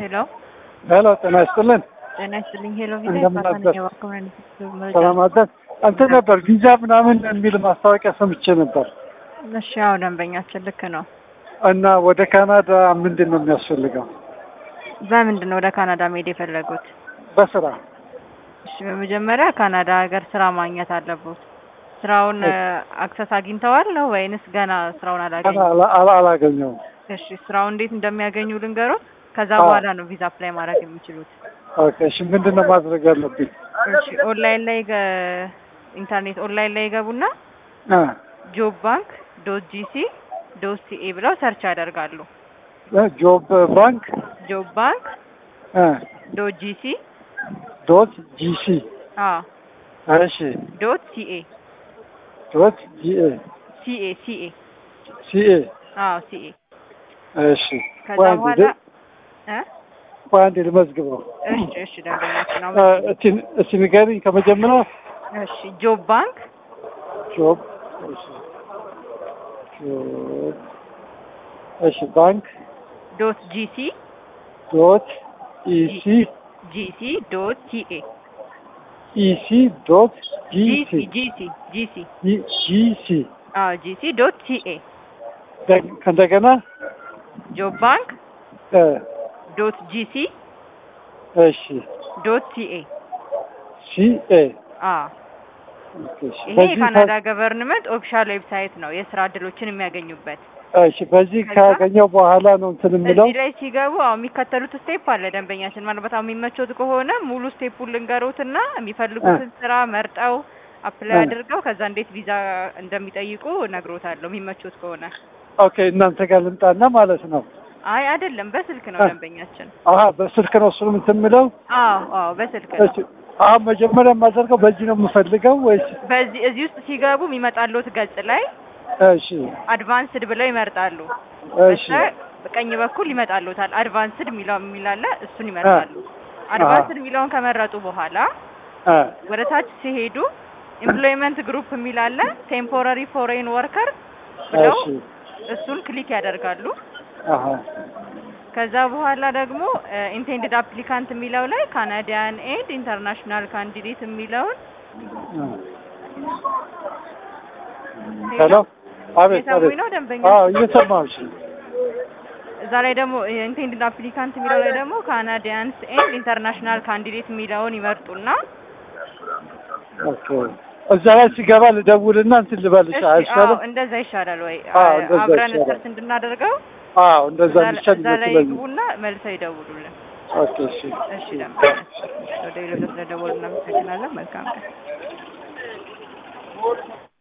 ሄሎ ሄሎ ጤና ይስጥልን። ጤና ይስጥልኝ። ሄሎ ቪዛ እንደምን ይባላል። አደርክ? የባንክ መረጃ ሰላም አደር እንትን ነበር ቪዛ ምናምን የሚል ማስታወቂያ ሰምቼ ነበር እሺ፣ ያው ደንበኛችን ልክ ነው። እና ወደ ካናዳ ምንድን ነው የሚያስፈልገው? በምንድን ነው ወደ ካናዳ መሄድ የፈለጉት? በስራ እሺ፣ በመጀመሪያ ካናዳ ሀገር ስራ ማግኘት አለቦት። ስራውን አክሰስ አግኝተዋል ነው ወይንስ ገና ስራውን ገና አላገኙ? አላ- አላ- አላገኘውም። እሺ፣ ስራውን እንዴት እንደሚያገኙ ልንገሮት። ከዛ አዎ። በኋላ ነው ቪዛ አፕላይ ማድረግ የሚችሉት። ኦኬ እሺ፣ ምንድን ነው ማድረግ ያለብኝ? እሺ፣ ኦንላይን ላይ ገ- ኢንተርኔት ኦንላይን ላይ ይገቡና እ ጆብ ባንክ ዶት ጂሲ ዶት ሲኤ ብለው ሰርች ያደርጋሉ። እ ጆብ ባንክ ጆብ ባንክ እ ዶት ጂሲ ዶት ጂሲ አዎ እሺ ዶት ሲኤ ዶት ጂኤ ሲኤ ሲኤ ሲኤ አዎ ሲኤ እሺ ከዛ ቆይ አንዴ በኋላ ደ- እ ቆይ አንዴ ልመዝግበው። እሺ እሺ ደንበኛችን ነው። እ እስቲ እስቲ ንገሪኝ ከመጀመሪያ እሺ ጆብ ባንክ ጆብ እሺ ጆብ እሺ ባንክ ዶት ጂሲ ዶት ኢሲ ጂሲ ዶት ሲኤ ኢሲ ዶት ጂሲ ጂሲ ጂሲ ጂሲ ጂሲ አዎ ጂሲ ዶት ሲኤ ከእንደገና ጆብ ባንክ እ ዶት ጂሲ እሺ ዶት ሲኤ ሲኤ አዎ እሺ ይሄ በዚህ የካናዳ ገቨርንመንት ኦፊሻል ዌብሳይት ነው የስራ እድሎችን የሚያገኙበት። እሺ በዚህ ከዛ ካገኘው በኋላ ነው እንትን የምለው እዚህ ላይ ሲገቡ አዎ የሚከተሉት ስቴፕ አለ። ደንበኛችን ማለት በጣም የሚመቾት ከሆነ ሙሉ ስቴፑን ልንገሩትና የሚፈልጉትን ስራ መርጠው አፕላይ እ። አድርገው ከዛ እንዴት ቪዛ እንደሚጠይቁ እነግሮታለሁ የሚመቾት ከሆነ። ኦኬ እናንተ ጋር ልምጣና ማለት ነው አይ አይደለም፣ በስልክ ነው እ። ደንበኛችን። አሀ በስልክ ነው እሱንም እንትን የምለው አዎ አዎ በስልክ ነው። እሺ አሁን መጀመሪያ የማደርገው በዚህ ነው የምፈልገው ወይስ በዚህ እዚህ ውስጥ ሲገቡ የሚመጣሉት ገጽ ላይ እሺ አድቫንስድ ብለው ይመርጣሉ። እሺ ከዛ በቀኝ በኩል ይመጣሉታል። አድቫንስድ የሚለው የሚላለ እሱን ይመርጣሉ። አድቫንስድ የሚለውን ከመረጡ በኋላ እ ወደ ታች ሲሄዱ ኤምፕሎይመንት ግሩፕ የሚላለ ቴምፖራሪ ፎሬን ወርከር ብለው እሺ እሱን ክሊክ ያደርጋሉ። አሀ ከዛ በኋላ ደግሞ ኢንቴንድድ አፕሊካንት የሚለው ላይ ካናዲያን ኤንድ ኢንተርናሽናል ካንዲዴት የሚለውን እ ሄሎ አቤት የሰሙኝ አቤት ነው ደንበኛ። አዎ እየሰማሁሽ እዛ ላይ ደግሞ ኢንቴንድድ አፕሊካንት የሚለው ላይ ደግሞ ካናዲያንስ ኤንድ ኢንተርናሽናል ካንዲዴት የሚለውን ይመርጡና ኦኬ እዛ ላይ ሲገባ ልደውልና እንትን ልበልሽ እሺ፣ አዎ አይሻልም? እንደዛ ይሻላል ወይ? አዎ፣ እንደዛ አብረን ይሻላል። ሰርች እንድናደርገው አዎ እንደዛ እዛ ላይ- እንዲሻል እዛ ላይ ይመስለኛል። ይግቡና መልሰው ይደውሉልን። ኦኬ እሺ እሺ ደንበኛ፣ ወደ ሌሎች ስለደወሉ እናመሰግናለን። መልካም ቀን።